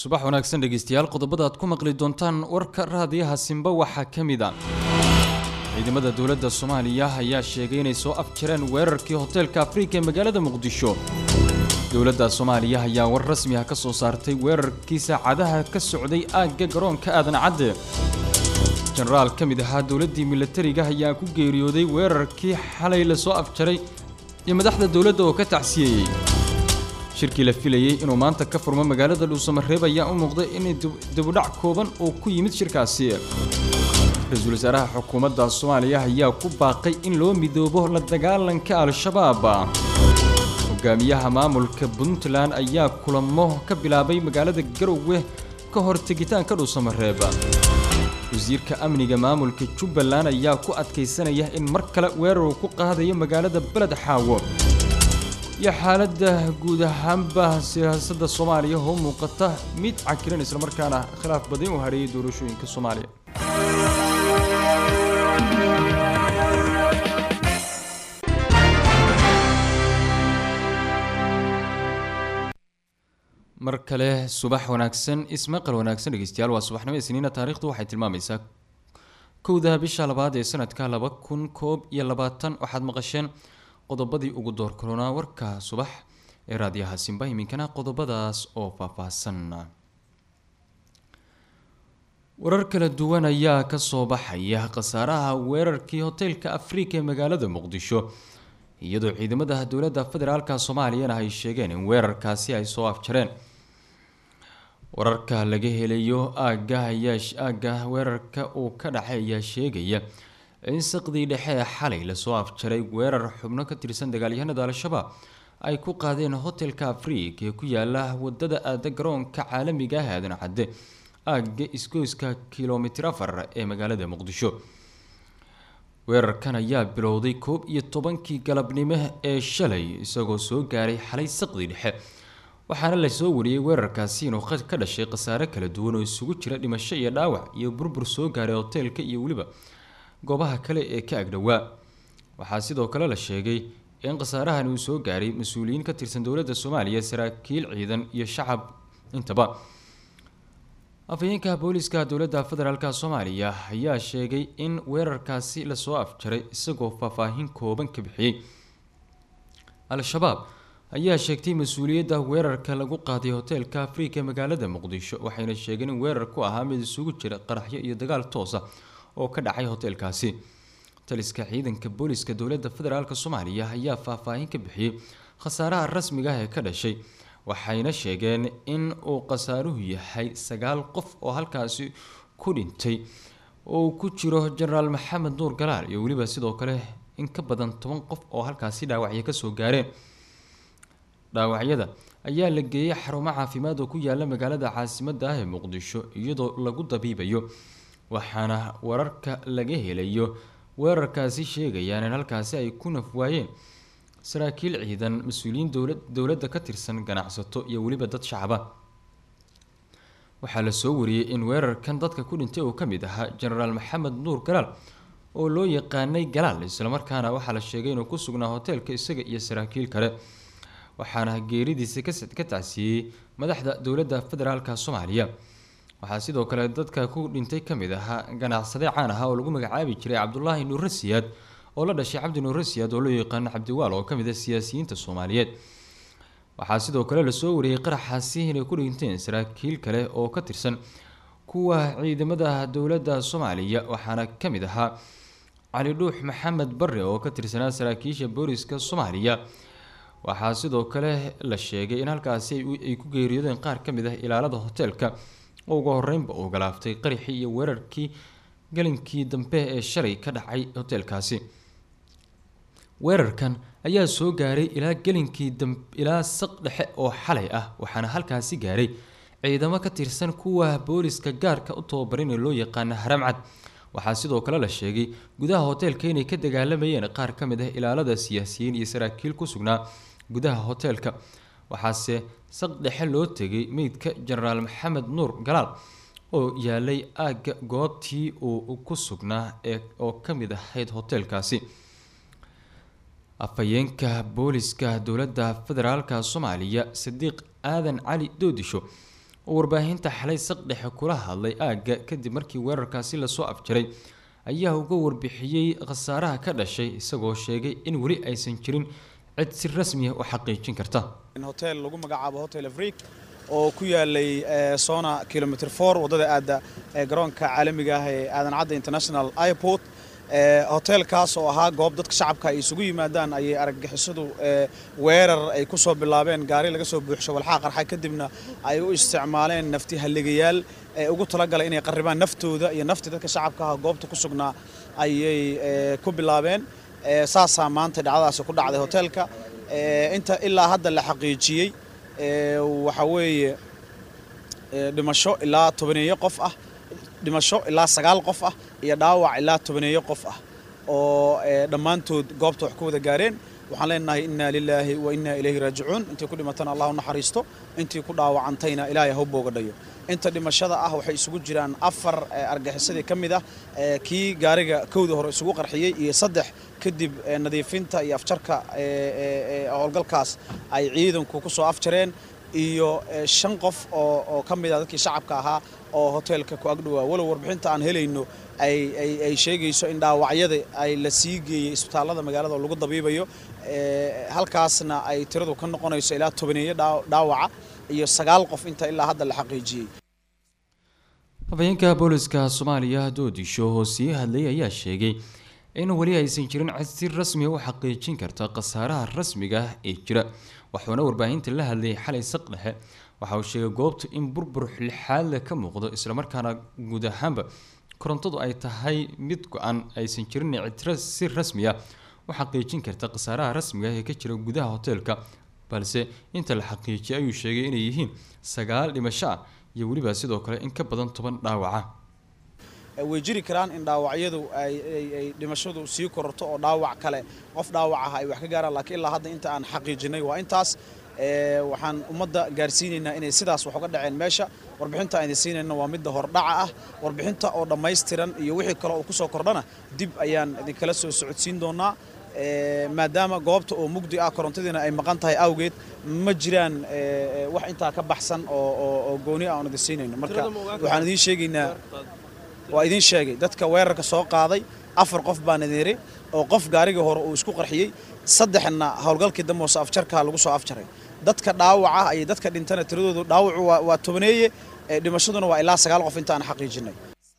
subax wanaagsan dhegeystayaal qodobada aad ku maqli doontaan warka raadiyaha simba waxaa ka mid a ciidamada dowladda soomaaliya ayaa sheegay inay soo afjareen weerarkii hoteelka afrika ee magaalada muqdisho dowladda soomaaliya ayaa war rasmi ah ka soo saartay weerarkii saacadaha ka socday aagga garoonka aadan cadde jenaraal ka mid ahaa dowladdii milatariga ayaa ku geeriyooday weerarkii xalay la soo afjaray iyo madaxda dowladda oo ka tacsiyeeyey shirkii la filayey inuu maanta ka furmo magaalada dhuusamareeb ayaa u muuqday in dibudhac kooban oo ku yimid shirkaasi ra-iisul wasaaraha xukuumadda soomaaliya ayaa ku baaqay in loo midoobo la dagaalanka al-shabaab hogaamiyaha maamulka puntland ayaa kulamo ka bilaabay magaalada garowe ka hor tegitaanka dhuusamareeb wasiirka amniga maamulka jubbaland ayaa ku adkaysanaya in mar kale weerar uu ku qaadayo magaalada beled xaawo iyo xaaladda guud ahaanba siyaasadda soomaaliya oo muuqata mid cakiran islamarkaana khilaaf badan u hareeyay doorashooyinka soomaaliya mar kale subax wanaagsan ismaqal wanaagsan dhegeystayaal waa subaxnimo isniina taariikhdu waxay tilmaamaysaa kowda bisha labaad ee sanadka laba kun koob iyo labaatan waxaad maqasheen qodobadii ugu door koronaa warka subax ee raadiyaha simba iminkana qodobadaas oo faahfaahsan warar kala duwan ayaa kasoo baxaya khasaaraha weerarkii hoteelka afrika ee magaalada muqdisho iyadoo ciidamada dowladda federaalka soomaaliyana ay sheegeen in weerarkaasi ay soo afjareen wararka laga helayo aagga ayaa aagga weerarka uu ka dhacay ayaa sheegaya in saqdii dhexe ee xalay lasoo afjaray weerar xubno ka tirsan dagaalyahanada al-shabaab ay ku qaadeen hotelka afrika ee ku yaala wadada aada garoonka caalamiga ah aadan cadde aagga isgoyska kilomitir afar ee magaalada muqdisho weerarkan ayaa bilowday koob iyo tobankii galabnimo ee shalay isagoo soo gaaray xalay saqdii dhexe waxaana lasoo wariyey weerarkaasi inuu ka dhashay khasaare kala duwan oo isugu jira dhimasho iyo dhaawac iyo burbur soo gaaray hoteelka iyo weliba goobaha kale ee ka agdhowaa waxaa sidoo kale la sheegay in khasaarahan uu soo gaaray mas-uuliyiin ka tirsan dowladda soomaaliya saraakiil ciidan iyo shacab intaba afhayeenka booliska dowladda federaalk soomaaliya ayaa sheegay in weerarkaasi lasoo afjaray isagoo faahfaahin kooban ka bixiyey al-shabaab ayaa sheegtay mas-uuliyadda weerarka lagu qaaday hoteelka afrika ee magaalada muqdisho waxayna sheegeen in weerar ku ahaa mid isugu jira qaraxyo iyo dagaal toosa oo ka dhacay hoteelkaasi taliska ciidanka booliska dowladda federaalk soomaaliya ayaa faahfaahin ka bixiyey khasaaraha rasmiga ah ee ka dhashay waxayna sheegeen in uu khasaaruhu yahay sagaal qof oo halkaasi ku dhintay oo ku jiro jenaraal maxamed nuur galaal iyo weliba sidoo kale in ka badan toban qof oo halkaasi dhaawacyo kasoo gaareen dhaawacyada ayaa la geeyey xarumo caafimaad oo ku yaala magaalada caasimada ah ee muqdisho iyadoo lagu dabiibayo waxaana wararka laga helayo weerarkaasi sheegayaan in halkaasi ay ku nafwaayeen saraakiil ciidan mas-uuliyiin dowladda ka tirsan ganacsato iyo weliba dad shacaba waxaa lasoo wariyey in weerarkan dadka ku dhintay uu ka mid ahaa jenaraal maxamed nuur galaal oo loo yaqaanay galaal islamarkaana waxaa la sheegay inuu ku sugnaa hoteelka isaga iyo saraakiil kale waxaana geeridiisa ka tacsiiyey madaxda dowladda federaalk soomaaliya waxaa sidoo kale dadka ku dhintay ka mid ahaa ganacsade caan ahaa oo lagu magacaabi jiray cabdulaahi nuure siyaad oo la dhashay cabdi nuure siyaad oo loo yaqaano cabdiwaal oo kamid ah siyaasiyiinta soomaaliyeed waxaa sidoo kale lasoo wariyey qaraxaasi inay ku dhinteen saraakiil kale oo ka tirsan kuwa ciidamada dowladda soomaaliya waxaana ka mid ahaa cali dhuux maxamed bare oo ka tirsanaa saraakiisha booliska soomaaliya waxaa sidoo kale la sheegay in halkaasi ay ku geeriyoodeen qaar ka mid ah ilaalada hoteelka oo ugu horeynba uu galaaftay qaraxii iyo weerarkii galinkii dambe ee shalay ka dhacay hoteelkaasi weerarkan ayaa soo gaaray ilaa gelinkii ilaa saq dhexe oo xalay ah waxaana halkaasi gaaray ciidamo ka tirsan kuwa booliska gaarka u tababaran ee loo yaqaana haramcad waxaa sidoo kale la sheegay gudaha hoteelka inay ka dagaalamayeen qaar ka mid ah ilaalada siyaasiyiin iyo saraakiil ku sugnaa gudaha hoteelka waxaase saq dhexe loo tegay meydka jenaraal maxamed nuur galaal oo yaalay aagga goobtii uu ku sugnaa ee oo ka mid ahayd hoteelkaasi afhayeenka booliska dowladda federaalka soomaaliya sadiiq aadan cali doodisho oo warbaahinta xalay saqdhexe kula hadlay aagga kadib markii weerarkaasi lasoo afjaray ayaa uga warbixiyey khasaaraha ka dhashay isagoo sheegay in weli aysan jirin cid si rasmi ah u xaqiijin karta hotel lagu magacaabo hotel afrik oo ku yaalay sona kilomitr for waddada aadda garoonka caalamiga ah ee aadan cadda international airport hoteelkaas oo ahaa goob dadka shacabka ay isugu yimaadaan ayay argagixisadu weerar ay ku soo bilaabeen gaari laga soo buuxsho walxaa qarxa kadibna ay u isticmaaleen nafti halligayaal ee ugu talagalay inay qarribaan naftooda iyo naftii dadka shacabka ah goobta ku sugnaa ayay ku bilaabeen saasaa maanta dhacdadaasi ku dhacday hoteelka inta ilaa hadda la xaqiijiyey waxa weeye dhimasho ilaa tobaneeyo qof ah dhimasho ilaa sagaal qof ah iyo dhaawac ilaa tobaneeyo qof ah oo dhammaantood goobta wax ku wada gaareen waxaan leenahay inna lilaahi wa inna ilayhi raajicuun intii ku dhimatana allah u naxariisto intii ku dhaawacantayna ilaahay ha u boogadhayo inta dhimashada ah waxay isugu jiraan afar argaxisadii ka mid ah kii gaariga kowda hore isugu qarxiyey iyo saddex kadib nadiifinta iyo afjarka howlgalkaas ay ciidanku ku soo afjareen iyo shan qof oo ka mid ah dadkii shacabka ahaa oo hoteelka ku agdhowaa walow warbixinta aan helayno ay sheegayso in dhaawacyada ay la sii geeyey isbitaallada magaalada oo lagu dabiibayo halkaasna ay tiradu ka noqonayso ilaa tobaneeyo dhaawaca iyo sagaal qof inta ilaa hadda la xaqiijiyey habeenka booliska soomaaliya doodisho oo sii hadlay ayaa sheegay in weli aysan jirin cid si rasmi u xaqiijin karta khasaaraha rasmiga ah ee jira waxuuna warbaahinta la hadlayay xalay saqdhexe waxa uu sheegay goobta in burbur lixaadle ka muuqdo islamarkaana guud ahaanba korontadu ay tahay mid go-an aysan jirin cid si rasmi ah u xaqiijin karta khasaaraha rasmiga ah ee ka jira gudaha hoteelka balse inta la xaqiijiyay ayuu sheegay inay yihiin sagaal dhimasho ah iyo weliba sidoo kale in ka badan toban dhaawaca way jiri karaan in dhaawacyadu ay dhimashadu sii kororto oo dhaawac kale qof dhaawac ah ay wax ka gaaraan laakiin ilaa hadda inta aan xaqiijinay waa intaas waxaan ummadda gaarsiinaynaa inay sidaas wax uga dhaceen meesha warbixinta aan idin siinayna waa midda hordhaca ah warbixinta oo dhammaystiran iyo wixii kale oo kusoo kordhana dib ayaan idinkala soo socodsiin doonaa maadaama goobta oo mugdi ah korontadiina ay maqan tahay awgeed ma jiraan wax intaa ka baxsan oo gooni ah oon idin siinayno marka waxaan idiin sheegaynaa waa idiin sheegay dadka weerarka soo qaaday afar qof baan idin yiri oo qof gaarigii hore uu isku qarxiyey saddexna howlgalkii dambe hoose afjarkaa lagu soo afjaray dadka dhaawaca iyo dadka dhintana tiradoodu dhaawacu waa tobaneeye dhimashaduna waa ilaa sagaal qof intaan xaqiijinay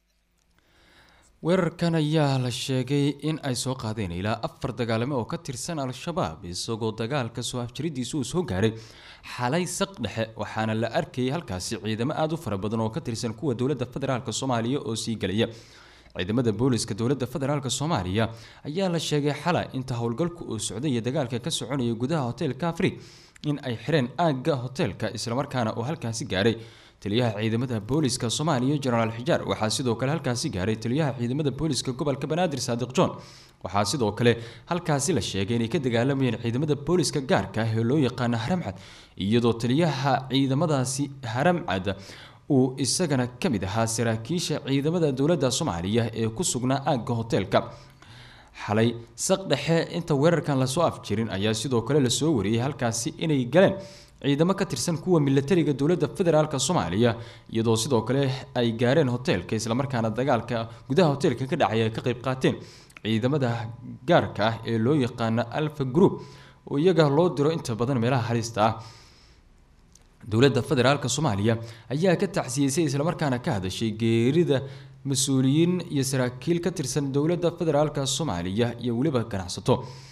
weerarkan ayaa la sheegay in ay soo qaadeen ilaa afar dagaalame oo ka tirsan al-shabaab isagoo dagaalka soo afjaridiisa uu soo gaaray xalay saq dhexe waxaana la arkayay halkaasi ciidamo aada u fara badan oo ka tirsan kuwa dowladda federaalk soomaaliya oo sii gelaya ciidamada booliska dowladda federaalk soomaaliya ayaa la sheegay xalay inta howlgalku uu socday iyo dagaalka ka soconaya gudaha hoteelka afrig in ay xireen aagga hoteelka islamarkaana uu halkaasi gaaray taliyaha ciidamada booliska soomaaliya jenaraal xijaar waxaa sidoo kale halkaasi gaaray taliyaha ciidamada booliska gobolka banaadir saadiq john waxaa sidoo kale halkaasi la sheegay inay ka dagaalamayeen ciidamada booliska gaarka ah ee loo yaqaano haramcad iyadoo taliyaha ciidamadaasi haramcad uu isagana ka mid ahaa saraakiisha ciidamada dowladda soomaaliya ee ku sugnaa aagga hoteelka xalay saq dhexe inta weerarkan lasoo afjirin ayaa sidoo kale lasoo wariyey halkaasi inay galeen ciidamo ka tirsan kuwa milatariga dowladda federaalk soomaaliya iyadoo sidoo kale ay gaareen hoteelka islamarkaana dagaalka gudaha hoteelka ka dhacay ay ka qayb qaateen ciidamada gaarka ah ee loo yaqaano alfa group oo iyaga loo diro inta badan meelaha halista ah dowladda federaalk soomaaliya ayaa ka tacsiyeysay islamarkaana ka hadashay geerida mas-uuliyiin iyo saraakiil ka tirsan dowladda federaalk soomaaliya iyo weliba ganacsato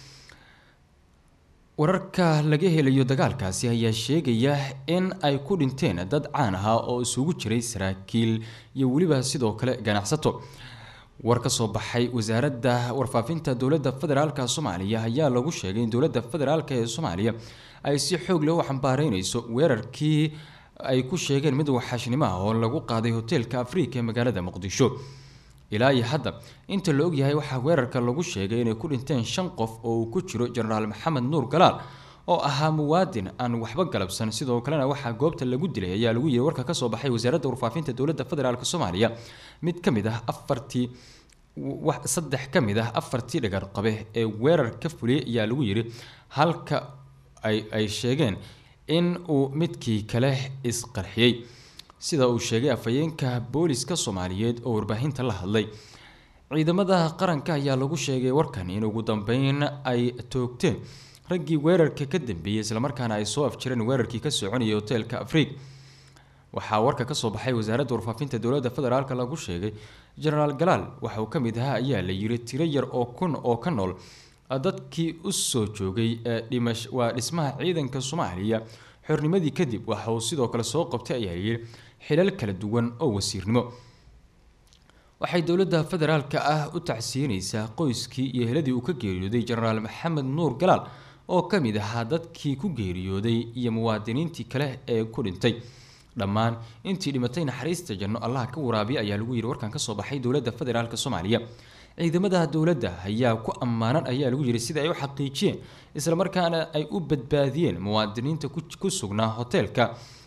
wararka laga helayo dagaalkaasi ayaa sheegaya in ay ku dhinteen dad caan ahaa oo isugu jiray saraakiil iyo weliba sidoo kale ganacsato war ka soo baxay wasaaradda warfaafinta dowladda federaalk soomaaliya ayaa lagu sheegay in dowladda federaalk ee soomaaliya ay si xoog leh u xambaareyneyso weerarkii ay ku sheegeen mid waxaashnimo ah oo lagu qaaday hoteelka afrika ee magaalada muqdisho ilaa iyo hadda inta la ogyahay waxaa weerarka lagu sheegay inay ku dhinteen shan qof oo uu ku jiro jenaraal maxamed nuur galaal oo ahaa muwaadin aan waxba galabsan sidoo kalena waxaa goobta lagu dilay ayaa lagu yiri warka kasoo baxay wasaaradda warfaafinta dowladda federaalk soomaaliya mid ka mid ah afartii saddex ka mid ah afartii dhagar qabe ee weerar ka fuliyay ayaa lagu yiri halka ay ay sheegeen in uu midkii kale isqarxiyey sida uu sheegay afhayeenka booliska soomaaliyeed oo warbaahinta la hadlay ciidamada qaranka ayaa lagu sheegay warkan in ugu dambeyn ay toogteen raggii weerarka ka dambeeyey islamarkaana ay soo afjireen weerarkii ka soconayay hoteelka afriig waxaa warka kasoo baxay wasaaradda warfaafinta dowladda federaalk lagu sheegay genaraal galaal waxa uu ka mid ahaa ayaa la yiri tiro yar oo kun oo ka nool dadkii u soo joogay ee dhimash waa dhismaha ciidanka soomaaliya xornimadii kadib waxa uu sidoo kale soo qabtay ayaa layiri xilal kala duwan oo wasiirnimo waxay dowladda federaalka ah u tacsiinaysaa qoyskii iyo heladii uu ka geeriyooday genaraal maxamed nuur galaal oo ka mid ahaa dadkii ku geeriyooday iyo muwaadiniintii kale ee ku dhintay dhammaan intii dhimatay naxariista janno allaha ka waraabiya ayaa lagu yiri warkan kasoo baxay dowladda federaalk soomaaliya ciidamada dowladda ayaa ku ammaanan ayaa lagu yiri sida ay u xaqiijiyeen islamarkaana ay u badbaadiyeen muwaadiniinta ku sugnaa hoteelka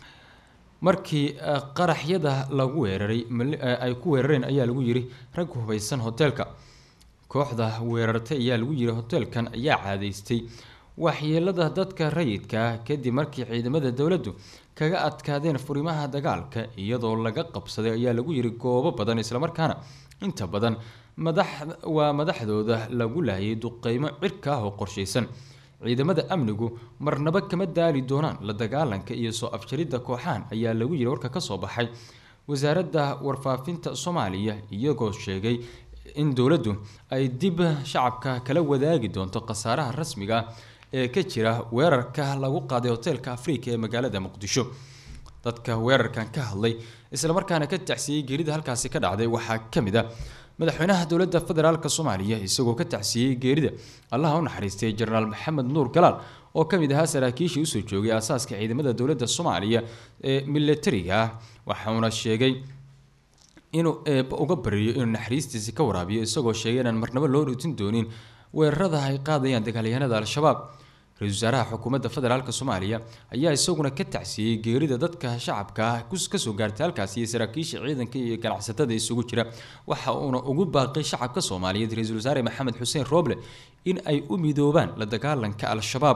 markii qaraxyada lagu weeraray ay ku weerareen ayaa lagu yiri rag hubaysan hoteelka kooxda weerartay ayaa lagu yiri hoteelkan ayaa caadaystay waxyeelada dadka rayidka kadib markii ciidamada dowladdu kaga adkaadeen furimaha dagaalka iyadoo laga qabsaday ayaa lagu yiri goobo badan islamarkaana inta badan madax waa madaxdooda lagu laayay duqeymo cirka ah oo qorshaysan ciidamada amnigu marnaba kama daali doonaan la dagaalanka iyo soo afjaridda kooxahan ayaa lagu yiri warka kasoo baxay wasaaradda warfaafinta soomaaliya iyagoo sheegay in dowladdu ay dib shacabka kala wadaagi doonto khasaaraha rasmiga ah ee ka jira weerarka lagu qaaday hoteelka afrika ee magaalada muqdisho dadka weerarkan ka hadlay islamarkaana ka tacsiyey geerida halkaasi ka dhacday waxaa ka mid ah madaxweynaha dowladda federaalk soomaaliya isagoo ka tacsiyey geerida allaha u naxariistay jenaraal maxamed nuur galaal oo ka mid ahaa saraakiishii usoo joogay aasaaska ciidamada dowladda soomaaliya ee milatariga ah waxauna sheegay inuu eeba uga bariyo inuu naxariistiisi ka waraabiyo isagoo sheegay inaan marnabo loo dhuutin doonin weerarada ay qaadayaan dagaalyahanada al-shabaab ra-isul wasaaraha xukuumadda federaalk soomaaliya ayaa isaguna ka tacsiyey geerida dadka shacabka ah kasoo gaartay halkaasi iyo saraakiisha ciidanka iyo ganacsatada isugu jira waxa uuna ugu baaqay shacabka soomaaliyeed ra-iisul wasaare maxamed xuseen rooble in ay u midoobaan la dagaalanka al-shabaab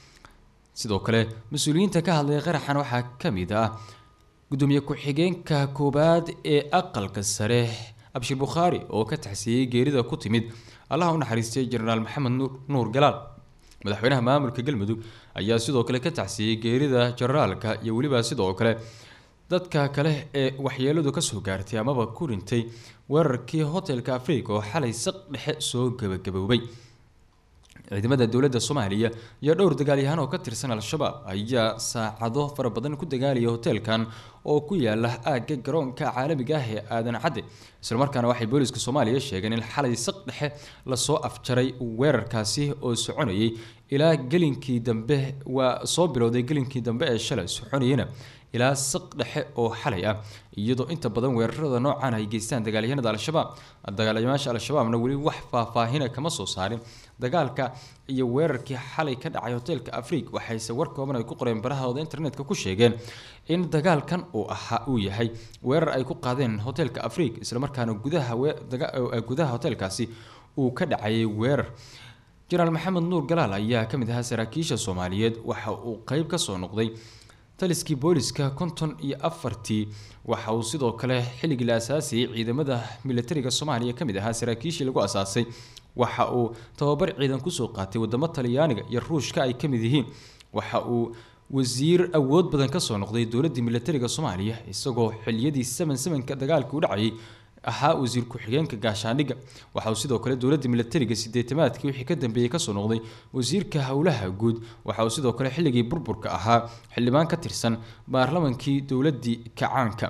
sidoo kale mas-uuliyiinta ka hadlay qaraxan waxaa ka mid ah gudoomiye ku-xigeenka koowaad ee aqalka sare abshir bukhaari oo ka tacsiyey geerida ku timid allaha u naxariistay jenaraal maxamed nuur galaal madaxweynaha maamulka galmudug ayaa sidoo kale ka tacsiyey geerida jenaraalka iyo weliba sidoo kale dadka kale ee waxyeeladu kasoo gaartay amaba ku dhintay weerarkii hotelka afrika oo xalay saq dhexe soo gabagaboobay ciidamada dowladda soomaaliya iyo dhowr dagaalyahaan oo ka tirsan al-shabaab ayaa saacado fara badan ku dagaalaya hoteelkan oo ku yaala aagga garoonka caalamiga ah ee aadan cadde islamarkaana waxay booliska soomaaliya sheegeen in xalay saq dhexe lasoo afjaray weerarkaasi oo soconayay ilaa gelinkii dambe waa soo bilowday gelinkii dambe ee shalay soconayana ilaa saq dhexe oo xalay ah iyadoo inta badan weerarada noocan ay geystaan dagaalyahanada al-shabaab dagaalamayaasha al-shabaabna weli wax faahfaahina kama soo saarin dagaalka iyo weerarkii xalay ka dhacay hoteelka afriig waxayse war kooban ay ku qoreen barahooda internetka ku sheegeen in dagaalkan uu ahaa uu yahay weerar ay ku qaadeen hoteelka afriig islamarkaana gudaha gudaha hoteelkaasi uu ka dhacayay weerar jenaraal maxamed nuur galaal ayaa ka mid ahaa saraakiisha soomaaliyeed waxa uu qeyb kasoo noqday taliskii booliska konton iyo afartii waxa uu sidoo kale xilligii la asaasayay ciidamada militariga soomaaliya ka mid ahaa saraakiishii lagu asaasay waxa uu tababar ciidan kusoo qaatay wadamo talyaaniga iyo ruushka ay ka mid yihiin waxa uu wasiir awood badan kasoo noqday dowladii militariga soomaaliya isagoo xiliyadii saman samanka dagaalka u dhacayay ahaa wasiir ku-xigeenka gaashaandhigga waxa uu sidoo kale dowladda militariga sideetamaadkii wixii ka dambeeyey kasoo noqday wasiirka howlaha guud waxa uu sidoo kale xilligii burburka ahaa xildhibaan ka tirsan baarlamankii dowladii kacaanka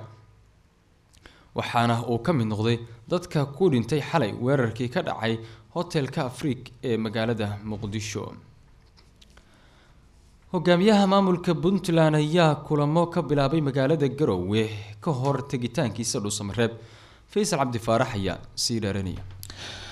waxaana uu ka mid noqday dadka ku dhintay xalay weerarkii ka dhacay hotelka afriik ee magaalada muqdisho hogaamiyaha maamulka puntland ayaa kulamo ka bilaabay magaalada garowe ka hor tegitaankiisa dhuusamareeb faysal cabdifaarax ayaa sii dheeranaya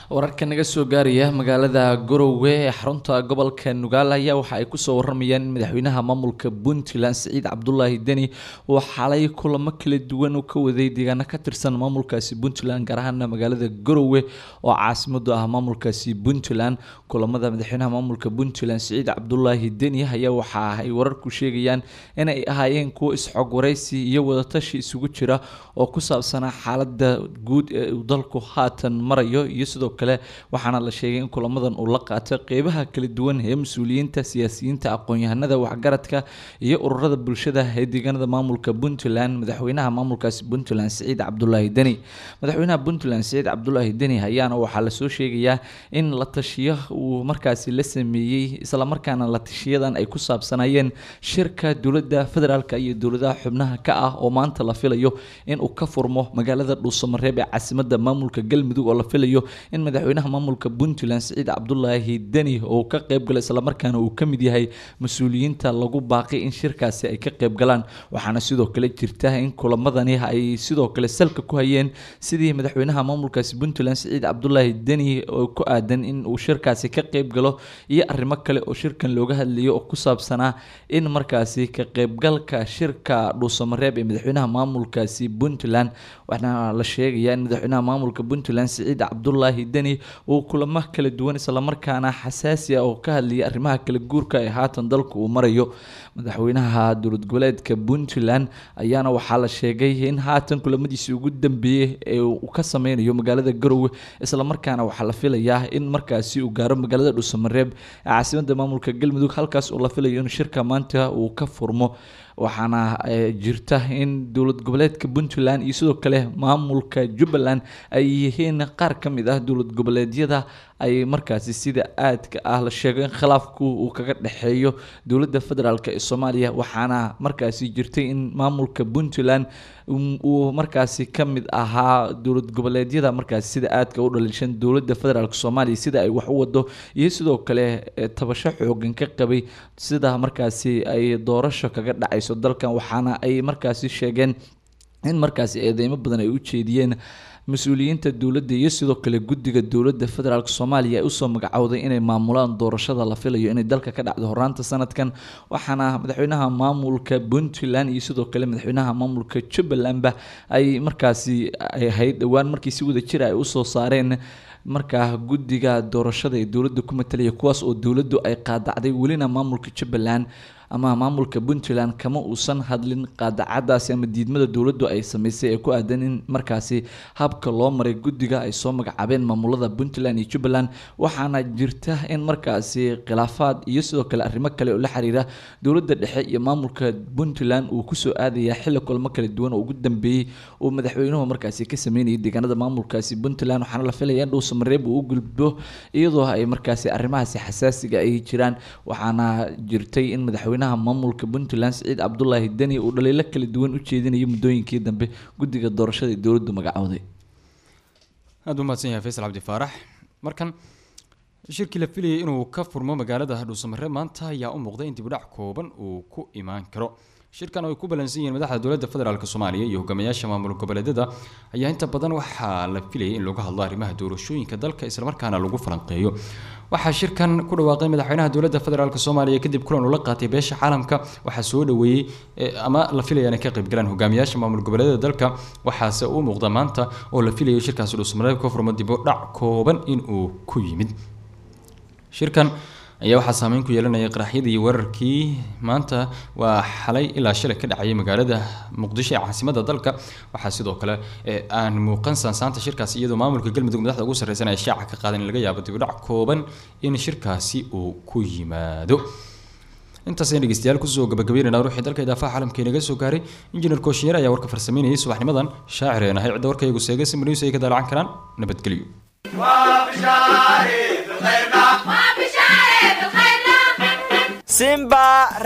wararka naga soo gaaraya magaalada garowe ee xarunta gobolka nugaal ayaa waxa ay kusoo waramayaan in madaxweynaha maamulka puntland siciid cabdulaahi deni uu xalay kulamo kala duwan u ka waday deegaano ka tirsan maamulkaasi puntland gaar ahaana magaalada garowe oo caasimadu ah maamulkaasi puntland kulamada madaxweynaha maamulka puntland siciid cabdulaahi deni ayaa waxa ay wararku sheegayaan inay ahaayeen kuwo isxog waraysi iyo wadatashi isugu jira oo ku saabsanaa xaalada guud ee uu dalku haatan marayo iyo sidoo kale waxaana la sheegay in kulamadan uu la qaatay qeybaha kala duwan ee mas-uuliyiinta siyaasiyiinta aqoon-yahanada waxgaradka iyo ururada bulshada ee deegaanada maamulka puntland madaxweynaha maamulkaasi puntland siciid cabdulaahi deni madaxweynaha puntland siciid cabdulaahi deni ayaana waxaa lasoo sheegayaa in la tashiyo uu markaasi la sameeyey islamarkaana la tashiyadan ay ku saabsanayeen shirka dowladda federaalk iyo dowladaha xubnaha ka ah oo maanta la filayo in uu ka furmo magaalada dhuusamareeb ee caasimada maamulka galmudug oo la filayo in madaxweynaha maamulka puntland siciid cabdulaahi deni oo ka qeybgala islamarkaana uu kamid yahay mas-uuliyiinta lagu baaqay in shirkaasi ay ka qeybgalaan waxaana sidoo kale jirta in kulamadani ay sidoo kale salka ku hayeen sidii madaxweynaha maamulkaasi puntland siciid cabdulaahi deni oo ku aadan in uu shirkaasi ka qeybgalo iyo arrimo kale oo shirkan looga hadlayo oo ku saabsanaa in markaasi ka qeybgalka shirka dhuusamareeb ee madaxweynaha maamulkaasi puntland waxaana la sheegayaa in madaxweynaha maamulka puntland siciid cabdulaahi deni uu kulamo kala duwan islamarkaana xasaasi ah oo ka hadlayay arrimaha kala guurka ee haatan dalku uu marayo madaxweynaha dowlad goboleedka puntland ayaana waxaa la sheegay in haatan kulamadiisii ugu dambeeyey ee uu ka sameynayo magaalada garowe islamarkaana waxaa la filayaa in markaasi uu gaaro magaalada dhuusamareeb ee caasimada maamulka galmudug halkaas oo la filayo in shirka maanta uu ka furmo waxaana jirta in dowlad goboleedka puntland iyo sidoo kale maamulka jubbaland ay yihiin qaar ka mid ah dowlad goboleedyada ay markaasi sida aadka ah la sheego in khilaafku uu kaga dhexeeyo dowladda federaalk ee soomaaliya waxaana markaasi jirtay in maamulka puntland uu markaasi ka mid ahaa dowlad goboleedyada markaasi sida aadka u dhaliishan dowladda federaalk soomaaliya sida ay wax u wado iyo sidoo kale tabasho xoogan ka qabay sida markaasi ay doorasho kaga dhacayso dalkan waxaana ay markaasi sheegeen in markaasi eedeymo badan ay u jeediyeen mas-uuliyiinta dowladda iyo sidoo kale guddiga dowladda federaalk soomaaliya ay usoo magacowday inay maamulaan doorashada la filayo inay dalka ka dhacdo horaanta sanadkan waxaana madaxweynaha maamulka puntland iyo sidoo kale madaxweynaha maamulka jubbalandba ay markaasi ay ahayd dhowaan markii si wada jira ay usoo saareen markaa guddiga doorashada ee dowladda ku matalaya kuwaas oo dowladdu ay qaadacday welina maamulka jubbaland ama maamulka puntland kama uusan hadlin qaadacadaasi ama diidmada dowladdu ay sameysay ee ku aadan in markaasi habka loo maray guddiga ay soo magacaabeen maamulada puntland iyo jubbaland waxaana jirta in markaasi khilaafaad iyo sidoo kale arrimo kale oo la xiriira dowladda dhexe iyo maamulka puntland uu kusoo aadaya xilli kulmo kala duwan oo ugu dambeeyey uu madaxweynuhu markaasi ka sameynayay deegaanada maamulkaasi puntland waxaana la filaya in dhuusamareeb uu u gulbo iyadoo ay markaasi arrimahaasi xasaasiga ay jiraan waxaana jirtay in madaxweyne maamulka puntland siciid cabdulaahi deni uu dhaliilo kala duwan u jeedinayo muddooyinkii dambe guddiga doorashada ee dowladdu magacowday aada u mahadsan yahay faysal cabdi faarax markan shirkii la filayay inuu ka furmo magaalada dhuusamare maanta ayaa u muuqday in dibudhac kooban uu ku imaan karo shirkan oo ay ku balansan yihiin madaxda dowladda federaalk soomaaliya iyo hogaamiyaasha maamul goboleedyada ayaa inta badan waxaa la filayay in lagu hadlo arrimaha doorashooyinka dalka islamarkaana lagu falanqeeyo waxaa shirkan ku dhawaaqay madaxweynaha dowladda federaalk soomaaliya kadib kulan uu la qaatay beesha caalamka waxaa soo dhaweeyey ama la filaya inay ka qaybgalaan hogaamiyaasha maamul goboleedyada dalka waxaase u muuqda maanta oo la filayo shirkaasi dhuusmareeb ka furmo dib u dhac kooban in uu ku yimid shirkan ayaa waxaa saameyn ku yeelanaya qaraxyadii iyo weerarkii maanta waa xalay ilaa shalay ka dhacayay magaalada muqdisho ee caasimada dalka waxaa sidoo kale aan muuqan saansaanta shirkaasi iyadoo maamulka galmudug madaxda ugu sarreysan ay shaaca ka qaadan in laga yaabo dibudhac kooban in shirkaasi uu ku yimaado intaasayaan dhegeystayaal kusoo gabagabeynayna ruuxii dalka idaafaha caalamka inaga soo gaaray injineer kooshinyeer ayaa warka farsameynayay subaxnimadan shaacireen ahay cidda warkayagu seegay si news ay ka daalacan karaan nabadgelyo simba